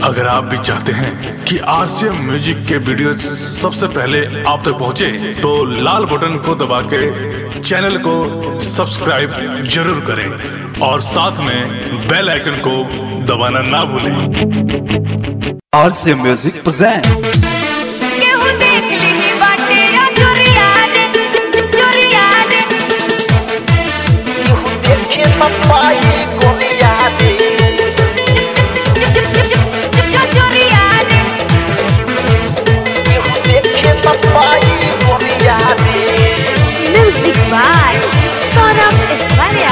अगर आप भी चाहते हैं कि आरसीएम म्यूजिक के वीडियो सबसे पहले आप तक पहुंचे, तो लाल बटन को दबा के चैनल को सब्सक्राइब जरूर करें और साथ में बेल आइकन को दबाना ना भूलें आरसे म्यूजिक प्रेजेंट केहू देख लिही बाटे या चोरिया रे च- च- चोरिया रे केहू देखे पपाई गोलिया दे च- च- च- च- च- च- च- च- चोरिया रे केहू देखे पपाई गोलिया दे म्यूजिक बाय सौरभ इस्मालिया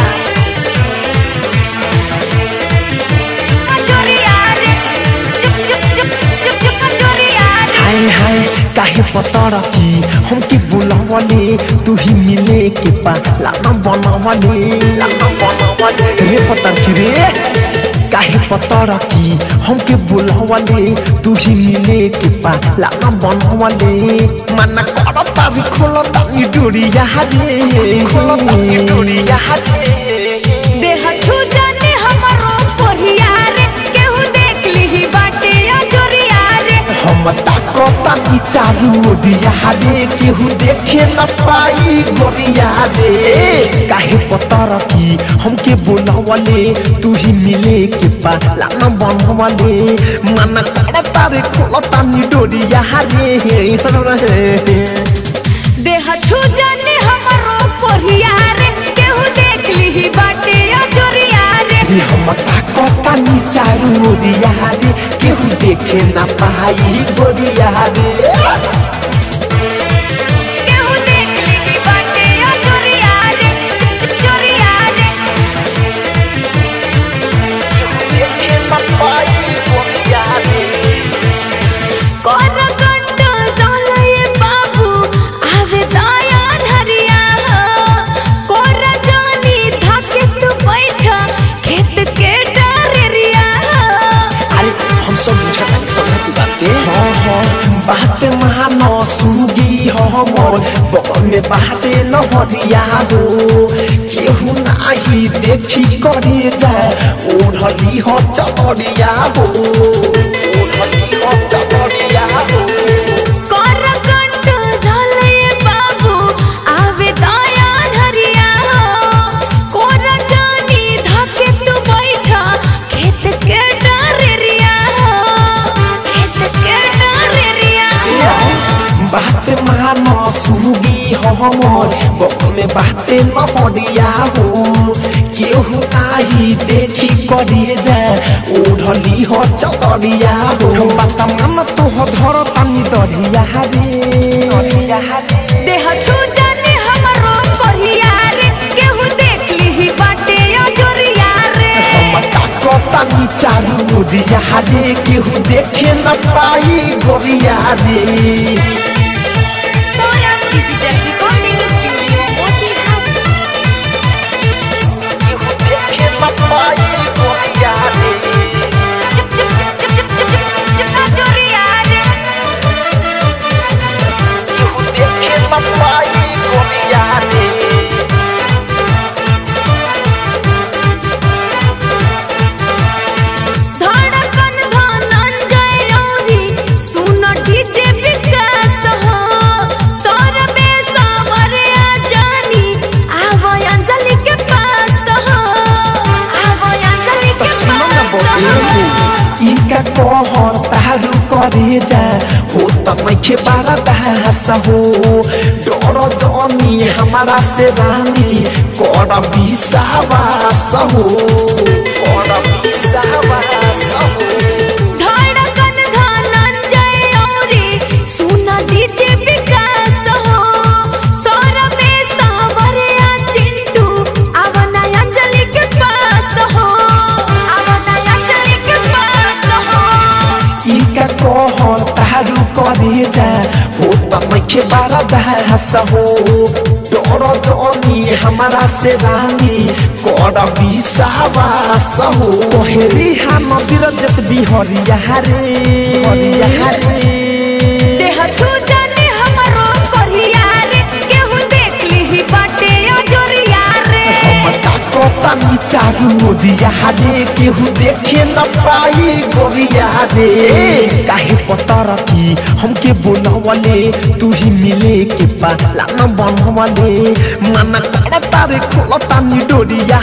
चोरिया रे चुप चुप चुप चुप चुप चोरिया रे हाय हाय काहे पतर की हमके बुलावले तू ही मिले के पा लाना बनावले लाना बनावले रे पतर की रे काहे पतर की हमके बुलावले तू ही मिले के पा लाना बनावले मन कर तारी खोल तानी डोरिया रे खोल तानी डोरिया रे देह छू जाने हमारो कोरिया रे केहू देख लिही बाटे या चोरिया रे हम ताकता की चारू दिया रे केहू देखे न पाई गोरिया रे काहे पतर की हमके बोलावले तू ही मिले के पा लाना बनवले मन करता रे खोलता नी डोरिया रे देह छू जाने हमारो कोरिया रे केहू देख लिही बाटे या चोरिया रे रे हम ताकता नी चारू दिया रे केहू देखे न पाई गोरिया रे केहू देख लिही बाटे या चोरिया रे च- च- चोरिया रे केहू देखे न पाई गोरिया रे कोन कंटो रोलए बाबू आवे दया धरिया हो कोर जानी धाके तू बैठा खेत के डारेरिया हो अरे हम सब बुझा तानी समझा तू बात के हाँ हाँ बात मानो सुगी हो हमर बगल में बाटे न हरिया हो केहू नाही देखी करे जाए ओढ़ली हो चढ़िया हो ओढ़ली हो चढ़िया हो कोर कंटो रोलए बाबू आवे दया धरिया हो कोर जानी धाके तू बैठा खेत के डारेरिया हो खेत के डारेरिया हो बात मानो सुगी हो हमर बगल में बाटे न हरिया हो केहू नाही देखी करे जाए ओढ़ली हो चतरिया हो बात मान तो हो धर तनी दरिया रे दरिया रे देह छू जाने हमारो कोरिया रे केहू देख लिही बाटे या जोरिया रे हम ताकता नी चारू दिया रे केहू देखे न पाई गोरिया रे Saurabh digital recording studio Motihari केहू देखे न पाई गोरिया रे चुप चुप चुप चुप चुप चुप चुप चुप जोरिया रे केहू देखे न पाई गोरिया रे धड़कन धनंजय औरी सुन डीजे विकास हो सौरभे सावरे जानी आवो अंजलि के पास हो आवो अंजलि तो के सुनो न पास हो बोले इनका कहर तारू करे जा हो त मैखे बारा दास हो डर जनी हमारा से रानी कर विश्वास हो कर विश्वास हो धड़कन धनंजय औरी सुन डीजे विकास हो सौरभे सावरे चिंटू आवो ना अंजलि के पास हो आवो ना अंजलि के पास हो इनका कहर तारू करे जा हो त मैखे बारा दास हो डर जनी हमारा से रानी कर विश्वास हो कोहरी हम बिरजस बिहरिया रे हरिया रे देह छू जाने हमारो कोरिया रे केहू देख लिही बाटे या जोरिया रे हम ताकता तानी चारू ओरिया रे केहू देखे न पाई गोरिया रे काहे पता रखी हमके बोलावले तू ही मिले के पाला न बनवले मना करता रे खोलता नी डोरिया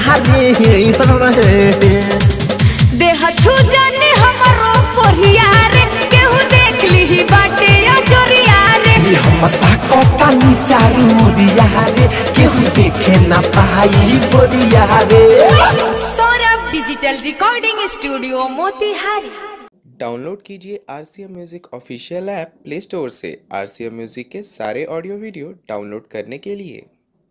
रे देह छू जाने हमरो कोरिया रे केहू देख ली बाटे अजोरिया रे रे हम ताकता नी चारू ओरिया रे केहू देखे न पाई गोरिया रे Saurabh digital recording studio Motihari download कीजिए R C M music official app Play Store से आर सी एम म्यूज़िक के सारे ऑडियो वीडियो डाउनलोड करने के लिए